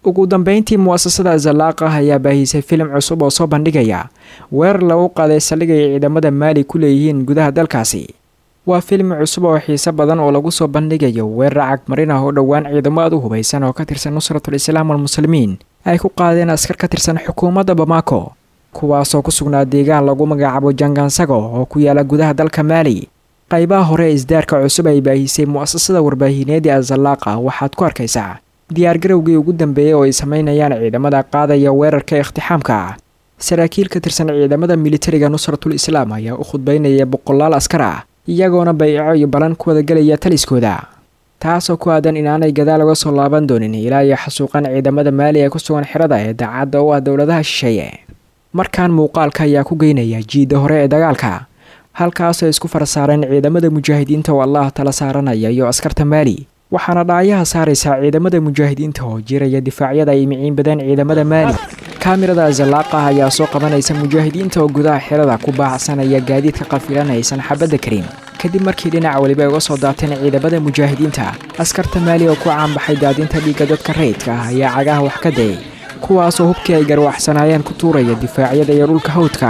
ugu dambeyntii mu'asasada zalaaqah ayaa baahisay filim cusub oo soo bandhigaya weerar lagu qaaday saldhig ay ciidamada maali ku leeyihiin gudaha dalkaasi waa filim cusub oo xiiso badan oo lagu soo bandhigayo weerar cagmarin ah oo dhowaan ciidamo aad u hubaysan oo ka tirsan nusratul islaam walmuslimiin ay ku qaadeen askar ka tirsan xukuumadda bamako kuwaasoo ku sugnaa deegaan lagu magacaabo jangansago oo ku yaala gudaha dalka maali qaybaha hore ee isdaarka cusub ay baahisay mu'asasada warbaahineed ee azalaaqa waxaad ku arkaysaa diyaargarowgii ugu dambeeyey oo ay samaynayaan ciidamada qaadaya weerarka ikhtixaamka ah saraakiil ka tirsan ciidamada militariga nusratul islaam ayaa u khudbaynaya boqolaal askar ah iyagoona bayco iyo balan ku wadagelaya taliskooda taasoo ku aadan inaanay gadaal uga soo laaban doonin ilaa iyo xasuuqan ciidamada maali ee ku sugan xerada ee daacadda u ah dowladaha shisheeye markaan muuqaalka ayaa ku geynaya jiidda hore ee dagaalka halkaasoo isku farasaareen ciidamada mujaahidiinta oo allah tala saaranaya iyo askarta maali waxaana dhaayaha saaraysaa ciidamada mujaahidiinta oo jiraya difaacyada ay miciin badeen ciidamada maali kaamirada zalaaqah ayaa soo qabanaysa mujaahidiinta oo gudaha xerada ku baacsanaya gaadiidka qafilan aysan xabadda karin kadib markii dhinac weliba uga soo daateen ciidamada mujaahidiinta askarta maali oo ku caanbaxay daadinta dhiigga dadka rayidka ah ayaa cagaha wax ka dayay kuwaasoo hubkii ay garwaxsanaayeen ku tuuraya difaacyada iyo dhulka hawdka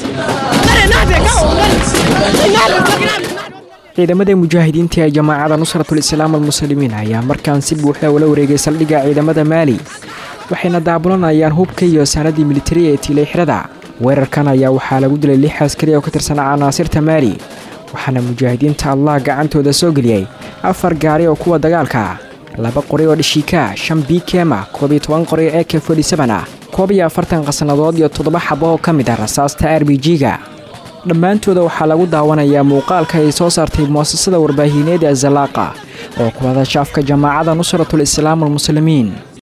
ciidamada mujaahidiinta ee jamaacada nusratul islaam almuslimiin ayaa markaan si buuxda ula wareegay saldhigga ciidamada maali waxayna daabulanayaan hubka iyo saanadii militari ee tiilay xirada weerarkan ayaa waxaa lagu dilay lix askari oo ka tirsan canaasirta maali waxaana mujaahidiinta allah gacantooda soo geliyey afar gaari oo kuwa dagaalka ah laba qori oo dhishiika shan bikema koob iyo toban qori oo eke forty-seven ah koob iyo afartan qasnadood iyo toddoba xabo oo ka mid ah rasaasta r b g-ga dhammaantooda waxaa lagu daawanayaa muuqaalka ay soo saartay mu'asasada warbaahineed ee zalaaqa oo ku hadasha afka jamaacada nusratul islaam almuslimiin